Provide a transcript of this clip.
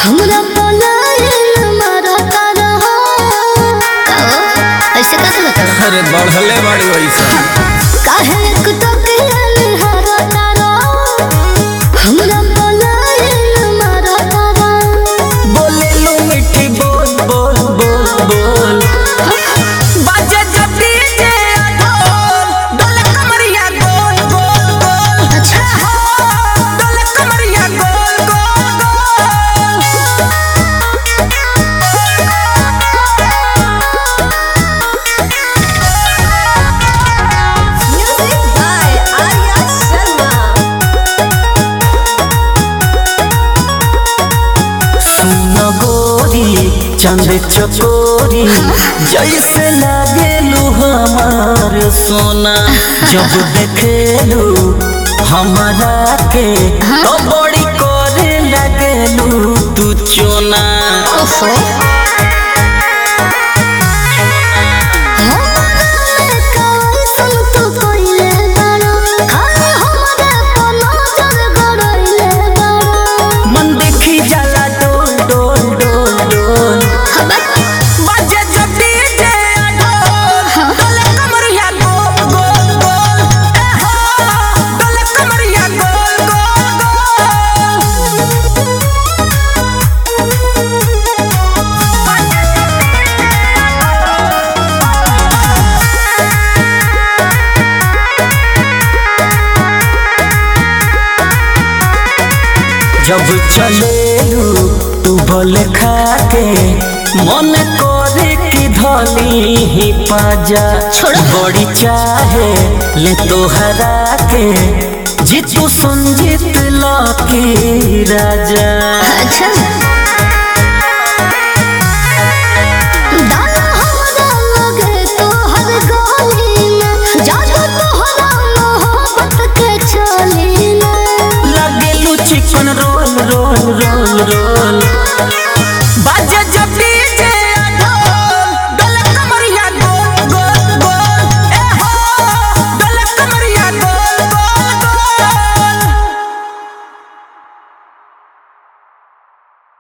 हमरा पलायन मारता रहो कहो ऐसे का सुनत रहो अरे बढ़ले बड़ी वैसा काहे एक टकियन हरता रहो हमरा पलायन मारता रहो बोले लो मिठी बोल बोल बोल बोल बाजे जब डीजे ढोल डोले कमरिया गोल गोल गोल अच्छा डोले कमरिया गोल गोल गोल म्यूजिक बाय आर्या शर्मा सुन गोरी चंद चकोरी जैसे लागेलू हमार सोना जब देखेलू हमारा के तो बड़ी करे लगेलू तू चोना ओफो मन देखी जाला डोल डोल डोल डोल बाजे जब डीजे ढोल डोले कमरिया गोल गोल गोल ए हो डोले कमरिया गोल गोल गोल जब चलेलू तू बल खाके मन करे कि धली ही पाजा छोड़ो। बड़ी चाहे ले तोहरा के जीतू संजीत लकी राजा अच्छा दाना हमरा लगे तोहर गली में जादू तोहरा मोहब्बत के चली में लगेलू chicken roll roll roll roll बाजे जब डीजे